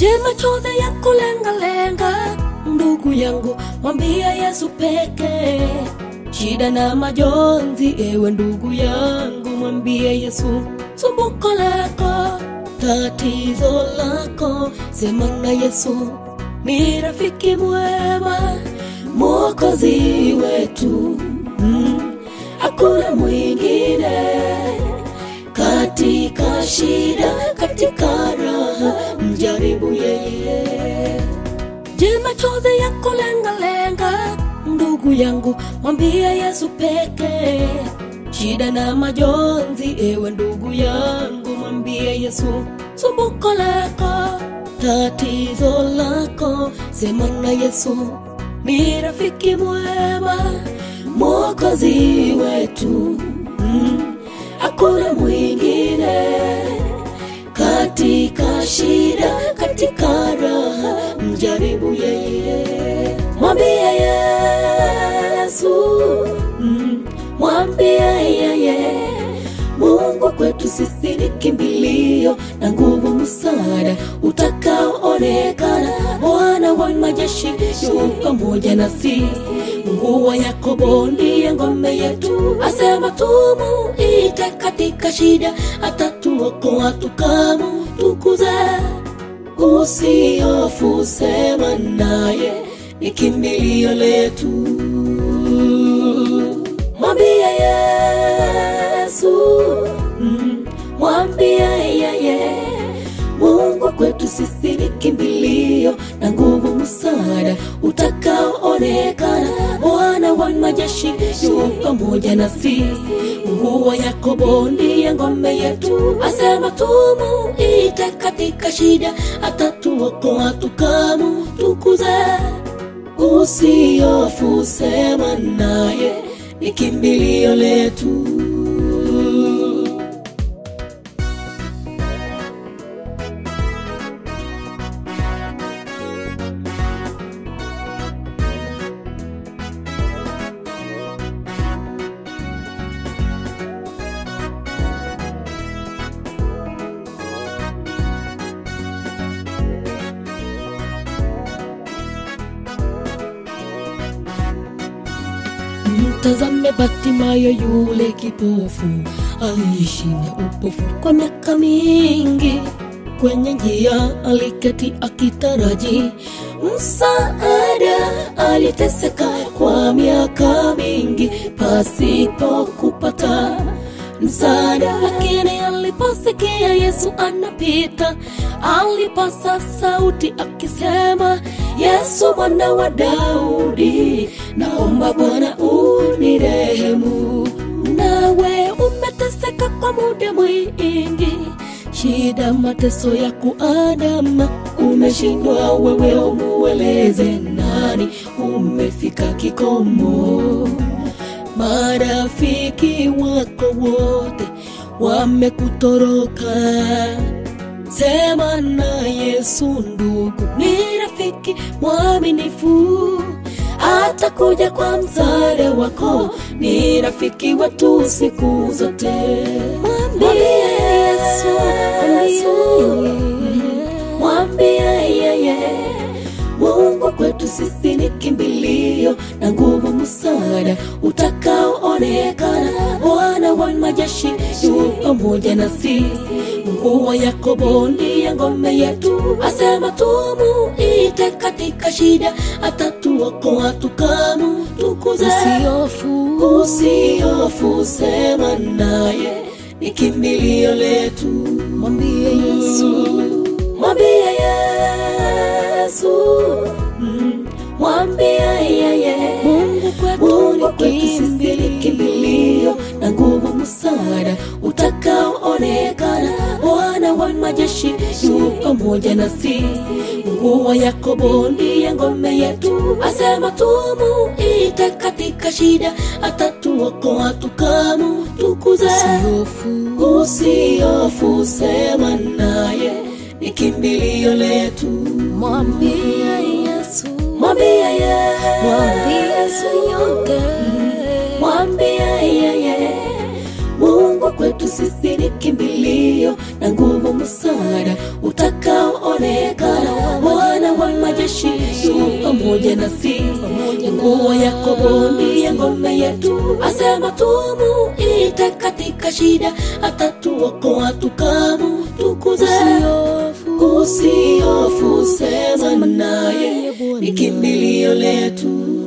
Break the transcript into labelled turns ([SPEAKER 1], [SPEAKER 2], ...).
[SPEAKER 1] Je, machozi ya kulengalenga, ndugu yangu, mwambia Yesu pekee. Shida na majonzi, ewe ndugu yangu, mwambie Yesu. Sumbuko lako, tatizo lako, sema na Yesu. Ni rafiki mwema, mwokozi wetu, mm, hakuna mwingine katika shida, katika raha, mjaribu yeye. Je, machozi ya kulengalenga, ndugu yangu, mwambie Yesu pekee. Shida na majonzi, ewe ndugu yangu, mwambie Yesu. Sumbuko lako, tatizo lako, sema na Yesu. Ni rafiki mwema, mwokozi wetu, mm, hakuna mwingine katika shida, katika raha, mjaribu yeye, mwambie Yesu, mm, mwambie yeye. Mungu kwetu sisi ni kimbilio na nguvu, msaada utakaoonekana. Bwana wa majeshi yu pamoja nasi, Mungu wa Yakobo ndiye ngome yetu. Asema tumuite katika shida, atatuokoa tukamutukuze. Usihofu, sema naye, ni kimbilio letu. Mwambie Yesu, mm, mwambie yeye. Mungu kwetu sisi ni kimbilio na nguvu, msaada utakaoonekana. Bwana wa majeshi yu pamoja nasi, Mungu wa Yakobo ndiye ngome yetu. Asema tumuite katika shida, atatuokoa tukamutukuze. Usihofu, sema naye, ni kimbilio letu. Mtazame Batimayo yule kipofu, aliishi na upofu kwa miaka mingi. Kwenye njia aliketi akitaraji msaada, aliteseka kwa miaka mingi pasipo kupata msaada. Lakini aliposikia Yesu anapita, alipasa sauti akisema, Yesu mwana wa Daudi, naomba Bwana unirehemu. Nawe umeteseka kwa muda mwingi, shida, mateso ya kuandama, umeshindwa wewe, umueleze nani? Umefika kikomo marafiki wako wote wamekutoroka. Sema na Yesu ndugu, ni rafiki mwaminifu, atakuja kwa msaada wako, ni rafiki wetu siku zote. Mwambie Yesu, mwambie yeye Mungu kwetu sisi ni kimbilio na nguvu, msaada utakaoonekana. Bwana wa majeshi yu pamoja nasi, Mungu wa Yakobo ndiye ngome yetu. Asema tumuite katika shida, atatuokoa tukamutukuze. Usihofu, usihofu, sema naye, ni kimbilio letu. Mwambie Yesu, mwambie Yesu, mm, mwambie yeye. Mungu kwetu ni kimbilio na nguvu, msaada utakaoonekana. Bwana wa majeshi yu pamoja nasi, Mungu wa Yakobo ndiye ngome yetu. Asema tumuite katika shida, atatuokoa tukamutukuze. Usihofu, usihofu, sema naye, ni kimbilio letu.
[SPEAKER 2] Mwambie Yesu,
[SPEAKER 1] Mwambie Yesu,
[SPEAKER 2] mwambie Yesu yote.
[SPEAKER 1] mwambie yeye. Mungu kwetu sisi ni kimbilio na nguvu, msaada utakaoonekana. pamoja nasi nguo Yakobo ndiye ngome yetu, asema tumuite katika shida, atatuokoa tukamutukuze. Usiofu, sema naye, ni kimbilio letu.